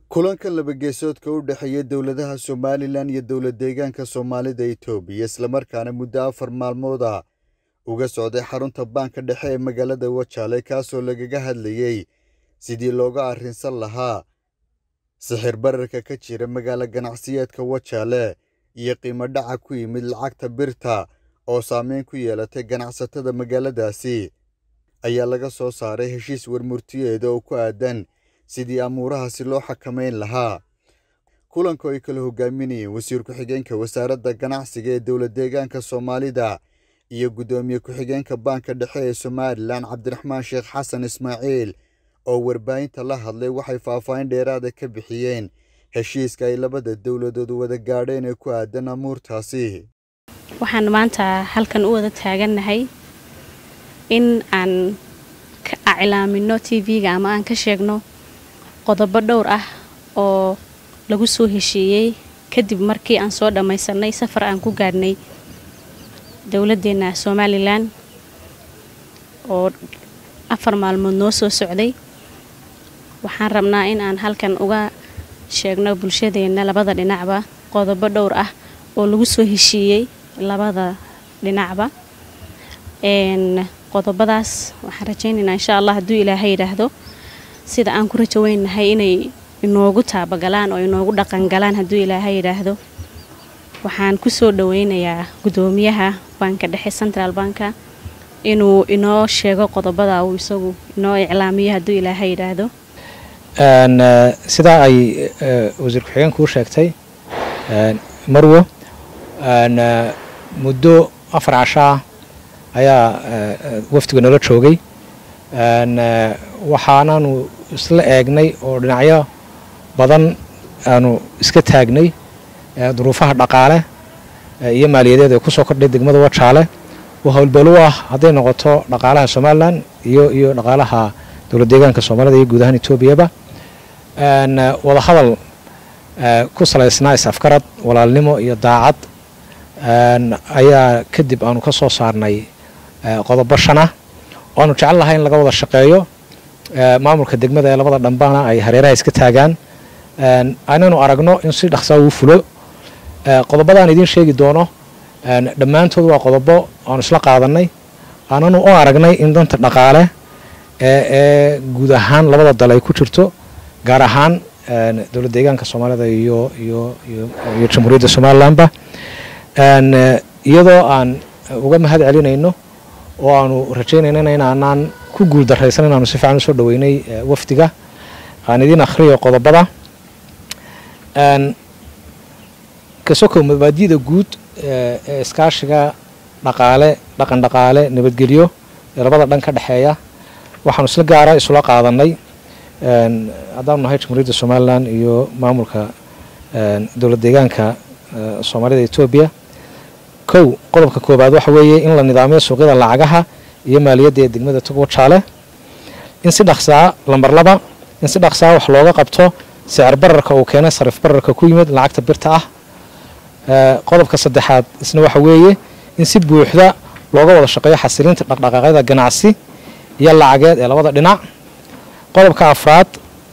kulanka labageesoodka u dhexeeya dowladaha somalilan iyo dowlad deegaanka soomaalida itoobiya islamarkaana muddo afar maalmood ah uga socday xarunta baanka dhexe ee magaalada wajaale kaasoo lagaga hadlayey sidii looga arrinsan lahaa sixir bararka ka jira magaalo ganacsiyeedka wajaale iyo qiimo dhaca ku yimid lacagta birta oo saameyn ku yeelatay ganacsatada magaaladaasi ayaa laga soo saaray heshiis warmurtiyeeda oo ku aadan sidii amuurahaasi loo xakamayn lahaa kulanka ay kala hogaaminayeen wasiir ku-xigeenka wasaaradda ganacsiga ee dowlad deegaanka soomaalida iyo guddoomiye ku-xigeenka baanka dhexe ee somalilan cabdiraxmaan sheekh xasan ismaaciil oo warbaahinta la hadlay waxay faahfaahin dheeraada ka bixiyeen heshiiska ay labada dowladood wada gaadheen ee ku aadan amuurtaasi waxaan maanta halkan u wada taagannahay in aan iclaamino t v-ga ama aan ka sheegno qodobo dhowr ah oo lagu soo heshiiyey kadib markii aan soo dhammaysanay safar aan ku gaadhnay dowladdeena somalilan oo afar maalmood noo soo socday waxaan rabnaa in aan halkan uga sheegno bulshadeenna labada dhinacba qodobo dhowr ah oo lagu soo heshiiyey labada dhinacba qodobadaas waxaan rajaynaynaa insha allah hadduu ilaahay yidhaahdo sida aan ku rajaweynahay inay inoogu taabagalaan oo inoogu dhaqangalaan hadduu ilaahay yidhaahdo waxaan ku soo dhaweynayaa guddoomiyaha baanka dhexe central banka inuu inoo sheego qodobada uu isagu inoo iclaamiyo hadduu ilaahay yidhaahdo sidaa ay wasiir ku-xigeenku u sheegtay marwo muddo afar cashaa ayaa wafdiga nala joogay waxaanaanu isla eegnay oo dhinacyo badan aanu iska taagnay duruufaha dhaqaale iyo maaliyadeed ee kusoo kordhay degmada wajaale oo howlbalo u ah hadday noqoto dhaqaalaha somalilan iyo iyo dhaqaalaha dowlad deegaanka soomaalida iyo guud ahaan etoobiyaba wada hadal ku salaysnaa is-afgarad walaalnimo iyo daacad ayaa kadib aanu ka soo saarnay qodobo shanah oo aanu jecel lahay in laga wada shaqeeyo maamulka degmada ee labada dhambana ay hareeraha iska taagaan aynanu aragno in si dhaqsaa uu fulo qodobadaan idiin sheegi doono dhammaantood waa qodobo aanu isla qaadanay aananu u aragnay in danta dhaqaale ee guud ahaan labada dal ay ku jirto gaar ahaan dowlad deegaanka soomaalida iyo iyo iyo jamhuuriyadda somalilanba iyadoo aan uga mahad celinayno oo aanu rajaynayna inaanaan ku guul daraysan inaanu si fiican usoo dhaweynay wafdiga aan idiin akhriyo qodobada kasokow mabaadida guud ee iskaashiga dhaqaale dhaqan dhaqaale nabadgelyo ee labada dhan ka dhexeeya waxaanu isla gaara isula qaadanay haddaanu nahay jamhuuriyadda somalilan iyo maamulka dowlad deegaanka soomaalida etoobiya kow qodobka koobaad waxa weeye in la nidaamiyo suuqyada lacagaha iyo maaliyadda ee degmada tog wajaale in si dhaqsaa lambar laba in si dhaqsaa wax looga qabto sicir bararka uu keenay sarif bararka ku yimid lacagta birta ah qodobka saddexaad isna waxa weeye in si buuxda looga wada shaqeeyo xasilinta dhaqdhaqaaqyada ganacsi iyo lacageed ee labada dhinac qodobka afraad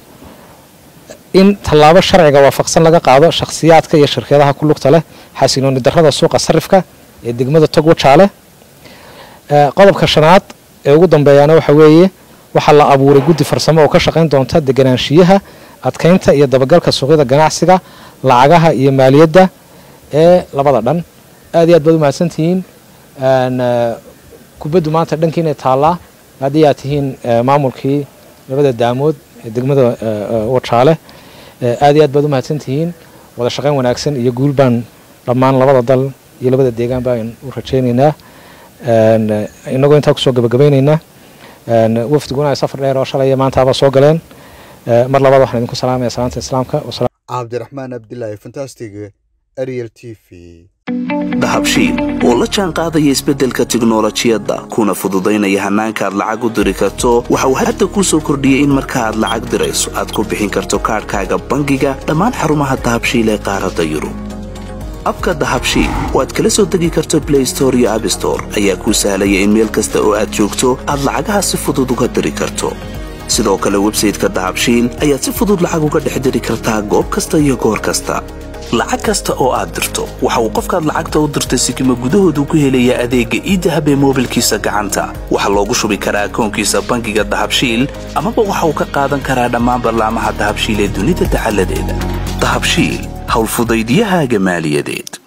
in tallaabo sharciga waafaqsan laga qaado shakhsiyaadka iyo shirkadaha ku lugta leh xasilooni darrada suuqa sarifka ee degmada tog wajaale qodobka shanaad ee ugu dambeeyaana waxa weeye waxaa la abuuray guddi farsamo oo ka shaqayn doonta deganaanshiyaha adkaynta iyo dabagalka suuqyada ganacsiga lacagaha iyo maaliyadda ee labada dhan aad iyo aad baad u mahadsantihiin kubaddu maanta dhankiinay taallaa haddii aad tihiin maamulkii labada daamood ee degmada wajaale aad iyo aad baad u mahadsantihiin wada shaqayn wanaagsan iyo guul baan dhammaan labada dal iyo labada deegaan baan u rajaynaynaa inagoo intaa kusoo gabagabaynaynaa wafdiguna ay safar dheer oo shalaya maantaaba soo galeen mar labaad waxaan idinku salaamaya salaanta islaamka cabdiraxmaan abdilaahi fantastig ariel t v dahabshiil oo la jaan qaadaya isbeddelka tiknolojiyadda kuna fududaynaya hannaanka aad lacag u diri karto waxa uu hadda kuu soo kordhiyey in marka aad lacag dirayso aad ku bixin karto kaadhkaaga bangiga dhammaan xarumaha dahabshiil ee qaaradda yurub abka dahabshiil oo aad kala soo degi karto blay store iyo abstore ayaa kuu sahlaya in meel kasta oo aad joogto aad lacagaha si fudud uga diri karto sidoo kale websayteka dahabshiil ayaad si fudud lacag uga dhex diri kartaa goob kasta iyo goor kasta lacag kasta oo aad dirto waxa uu qofkaad lacagta u dirtay sikima gudahoodu ku helayaa adeegga iidahab ee moobilkiisa gacanta waxaa loogu shubi karaa akoonkiisa bangiga dahabshiil amaba waxa uu ka qaadan karaa dhammaan ballaamaha dahabshiil ee dunida dacaladeeda dahabshiil howlfudaydyahaaga maaliyadeed